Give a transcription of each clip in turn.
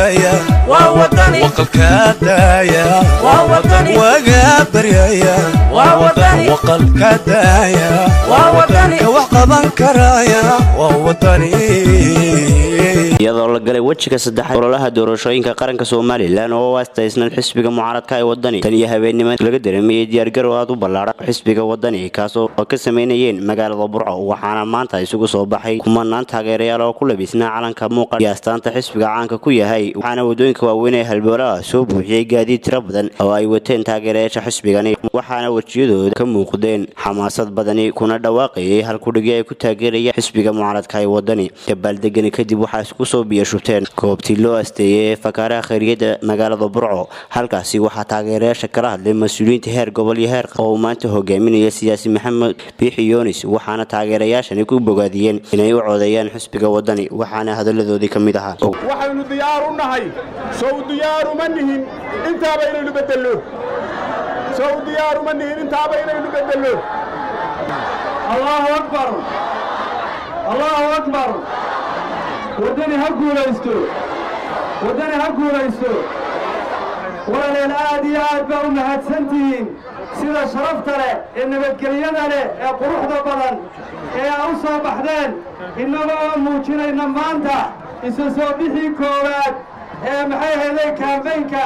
baryaya waa wadani waqalkaa daaya waa wadani wagaa baryaya waa wadani waqalkaa daaya waa wadani ka wax qaban karaya waa wadani iyadoo la galay wejiga saddexaad ololaha doorashooyinka qaranka somalilan oo u aastaysnan xisbiga mucaaradka ee wadani tan iyo habeennimo laga dareemayey diyaargarow aad u ballaadhan xisbiga wadani kaas oo ka samaynayeen magaalada burco waxaana maanta isugu soo baxay kumanaan taageerayaal oo ku labisnaa calanka muuqa iyo astaanta xisbiga caanka ku yahay waxaana wadooyinka waaweyn ee halboolaha soo buuxiyey gaadiid tiro badan oo ay wateen taageerayaasha xisbigani waxaana wejiyadooda ka muuqdeen xamaasad badani kuna dhawaaqayay halkudhigi ay ku taageerayaan xisbiga mucaaradka ee wadani dabaaldegani kadib waxaa isku soo biyashubteen goobtii loo asteeyey ee fakaaraha khayriyada magaalada burco halkaasi waxaa taageerayaasha kala hadlay mas-uuliyiinta heer gobol iyo heer oo uu maanta hogaaminaya siyaasi maxamed biixi yoonis waxaana taageerayaashani ku bogaadiyeen inay u codeeyaan xisbiga wadani waxaana hadalladoodii ka mid ahaa waxaynu diyaar u nahay sow diyaaru ma nihin intaaba inaynu beddello sow diyaaru ma nihin intaaba inaynu beddello allahu akbar allahu akbar waddani ha guulaysto waddani ha guulaysto walaaleel aad iyo aad baa u mahadsantihiin sida sharafta leh ee nabadgelyada leh ee quruxda badan ee aa u soo baxdeen innagoo muujinayna maanta isa soo bixii koowaad ee maxay helay kaambaynka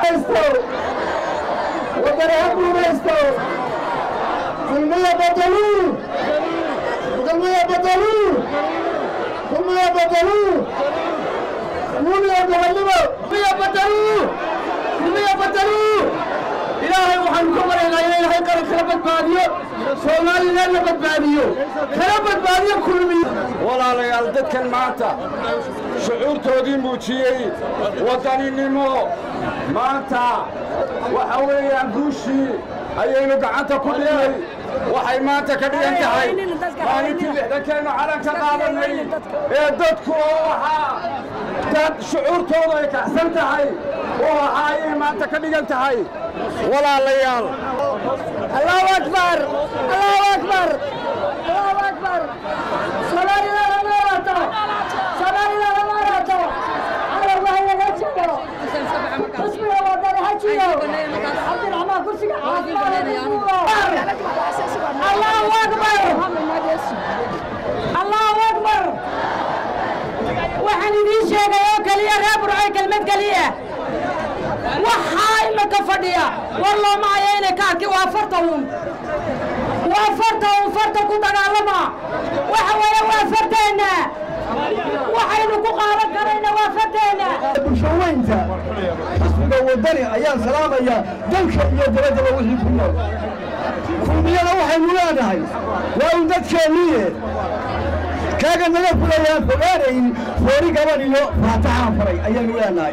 waddani ha guulaysto kulmiya badaluu kulmiya badaluu kulmiya badaluu kulmiya gobolnimo kulmiya badaluu kulmiya badaluu ilaahay waxaanu ka baryaynaa in ilaahay qaran kala badbaadiyo soomaaliland la badbaadiyo kala badbaadiyo kulmiya walaalayaal dadkan maanta shucuurtoodii muujiyey waddaninimo maanta waxa weeyaan guushii ayaynu gacanta ku dhignay waxay maanta ka dhigan tahay maalintii lixdankeennu calanka qaadanay ee dadku oo ahaa dad shucuurtoodu ay kacsan tahay oo ahaa ayay maanta ka dhigan tahay walaalayaal allahu akbar allahu akbar allahu akbar soomaalida ha noolaato soomaalida ha noolaato carabka ha laga jiro xisbiga wadani ha jiro cabdiraxmaan kursiga allahu akbar allahu akbar waxaan idiin sheegay oo keliya reer burcoy kelmad keliya waxaa imika fadhiya war looma hayo inay ka arki waa farta uun waa farta uun farta ku dagaalama waxa weeye waa farteenna waxaynu ku qaadan karayna waa farteenna bulshaweynta xisbiga wadani ayaan salaamaya dalka iyo dabaddaba wixii ku nool kulmiyada waxaynu leenahay waa un dadkeenniye kaaga naga fulayaan fogaanayn foori gaban iyo faataxaan faray ayaynu leenahay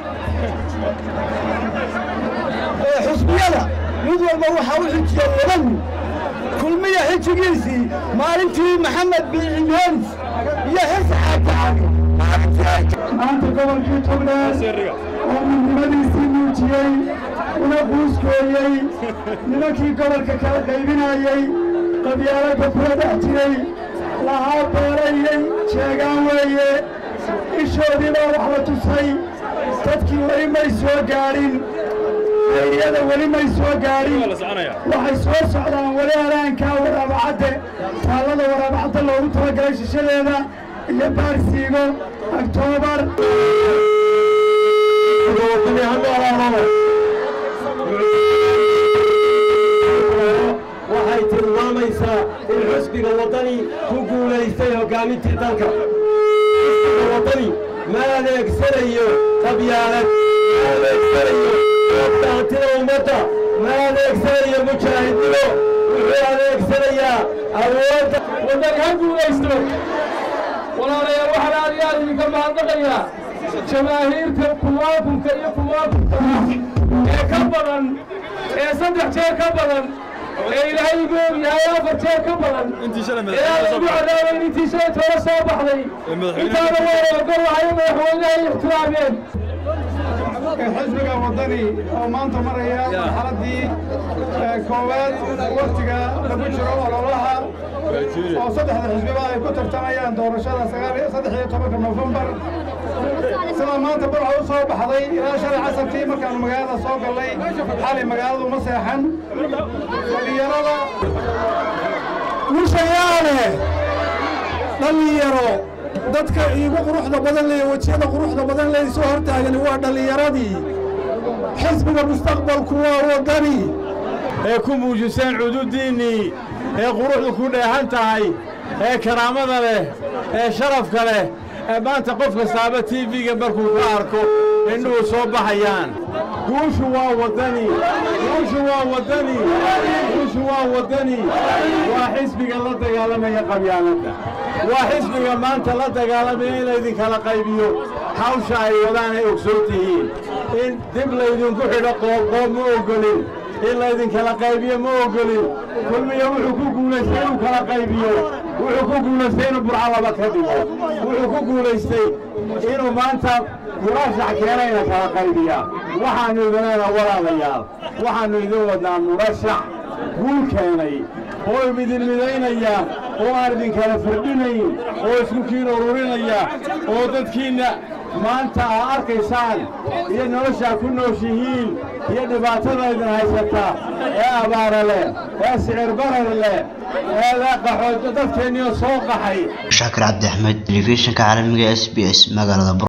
xusbiyada mid walba waxaa u xijiyey laba nin kulmiya xijigiisii maalintii maxamed biixi yoonis iyo xirsi xaajacali maanta gobolkii togdheer oo midnimadiisii muujiyey una buuskooyey nimankii gobolka kala qaybinayey qabyaaladda kula dhex jiray lahaa beerayey jeegaan weeye ishoodii baa wax la tusay dadkii weli may soo gaadhin eeyada weli may soo gaadhin waxay soo socdaan weli halaankaa waraabacadde taallada waraabacadda loogu talagalay shishadeeda iyo baarsiigo oktoobar waxay tilmaamaysaa in xusbiga waddani ku guulaystay hoggaamintii dalka xusbiga waddani ma adeegsanayo qabyaalad ma adeegsanayo daantida ummadda ma adeegsanayo mujaahidnimo wuxuu adeegsanayaa awoodda waddani ha guulaysto walaalayaal waxaan aad iyo aad idinka mahadnaqayaa jamaahiirta kumaakunka iyo kumaakunka ee ka badan ee saddex jeer ka badan ee ilaahay igu ogyahay afar jeer ka badan ee aan ugu cadaabayn intii shalay toona soo baxday intaana waa ogolahay madaxweynaha ay ixtiraameen xisbiga waddani oo maanta maraya marxaladdii koowaad waktiga lagu jiro ololaha oo saddexda xisbiba ay ku tartamayaan doorashada saddex iyo tobanka nofembar sida maanta barca u soo baxday ilaa shalay casarkii markaanu magaalada soo gallay xalay magaaladu ma seexan dhalinyarada mushayaale dhallinyaro dadka iigu quruxda badan leh wejiyada quruxda badan leh soo hortaagani waa dhallinyaradii xisbiga mustaqbalku waa waddani ee ku muujiseen cududiinnii ee quruxdu ku dheehan tahay ee karaamada leh ee sharafka leh ee maanta qof kastaaba tiifiga markuu ka arko indhuhu soo baxayaan guushu waa waddani guushu waa waddani guushu waa waddani waa xisbiga la dagaalamaya qabyaaladda waa xisbiga maanta la dagaalamaya in laydinkala qaybiyo hawsha ay wadaan ay ogsoon tihiin in dib laydinku xidho qoobqoob ma oggolin in laydinkala qaybiyo ma oggolin kulmiya wuxuu ku guulaystay inuu kala qaybiyo wuxuu ku guulaystay inuu burco laba ka dhigo wuxuu ku guulaystay inuu maanta murashax keenayna kala qaybiya waxaannu idin leenaha walaalayaal waxaannu idin wadnaa murashax guul keenay oo idin midaynaya oo aan idinkala firdhinayn oo isku kiin ururinaya oo dadkiinna maanta aa arkaysaan iyo noloshaa ku nooshihiin iyo dhibaatada idin haysata ee abaara leh ee sicir barar leh ee qaxood dadkeenniyo soo qaxay shaakir cabdi axmed telefishinka caalamiga s b s magaalada